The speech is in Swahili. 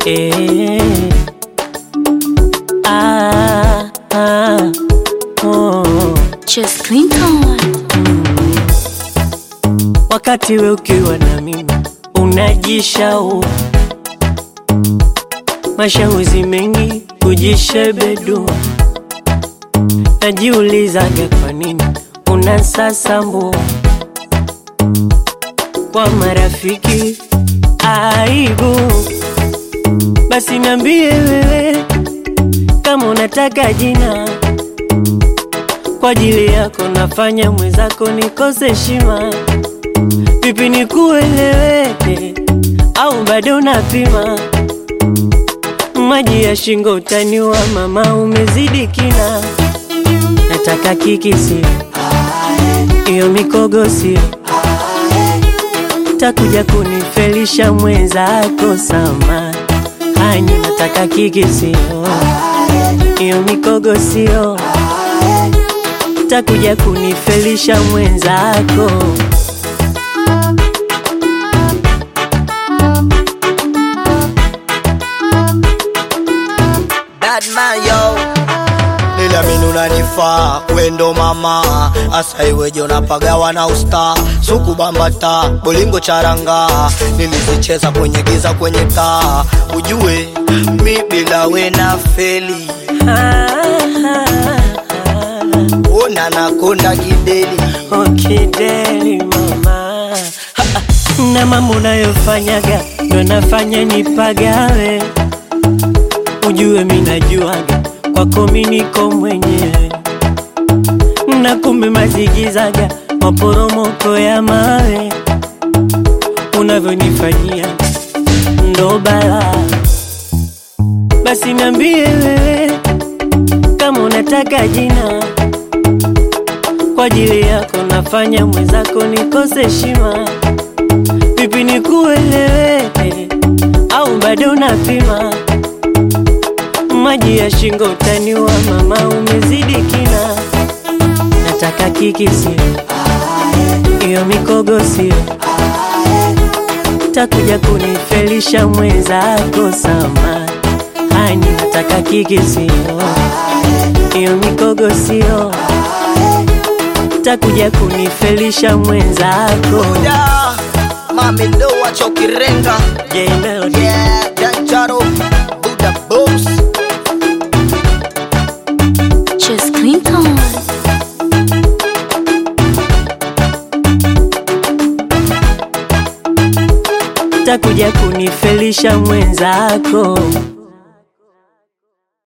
eh. Ah, ah, oh. Just Clinton. Wakati we ukiwa na mimi unajishau mashauri mengi kujishebedua, najiulizaga kwa nini unasasambua kwa marafiki aibu. Basi niambie wewe kama unataka jina kwa ajili yako, nafanya mwenzako nikose heshima. Vipi nikueleweke au bado unapima? Maji ya shingo utaniwa, mama, umezidi kina. Nataka kiki sio hiyo mikogo sio, takuja kunifelisha mwenzako sama hani. Nataka kiki sio hiyo mikogo sio, takuja kunifelisha mwenzako Bad man yo Niliamini unanifaa wendo mama asa iweje unapagawa na usta suku bambata bolingo charanga nilizicheza kwenye giza kwenye taa ujue mi bila we na feli ona nakonda kideli Okideli mama Ha, ha. na mambo unayofanyaga ndo nafanya nipagawe, ujue mi najuaga kwako mi niko mwenyewe, na kumbe mazigizaga maporomoko ya mawe unavyonifanyia ndo balaa. Basi niambie wewe kama unataka jina kwa ajili yako nafanya mwenzako nikose heshima. Vipi nikueleweke au bado unapima? Maji ya shingo utaniwa, mama, umezidi kina. Nataka kiki sio hiyo mikogo sio, takuja kunifelisha mwenzako sama hani. Nataka kiki sio hiyo mikogo sio takuja kunifelisha mwenzako da mami ndo wachokirenga J Melody yeah danjaro buda boss Just Clinton. takuja kunifelisha mwenzako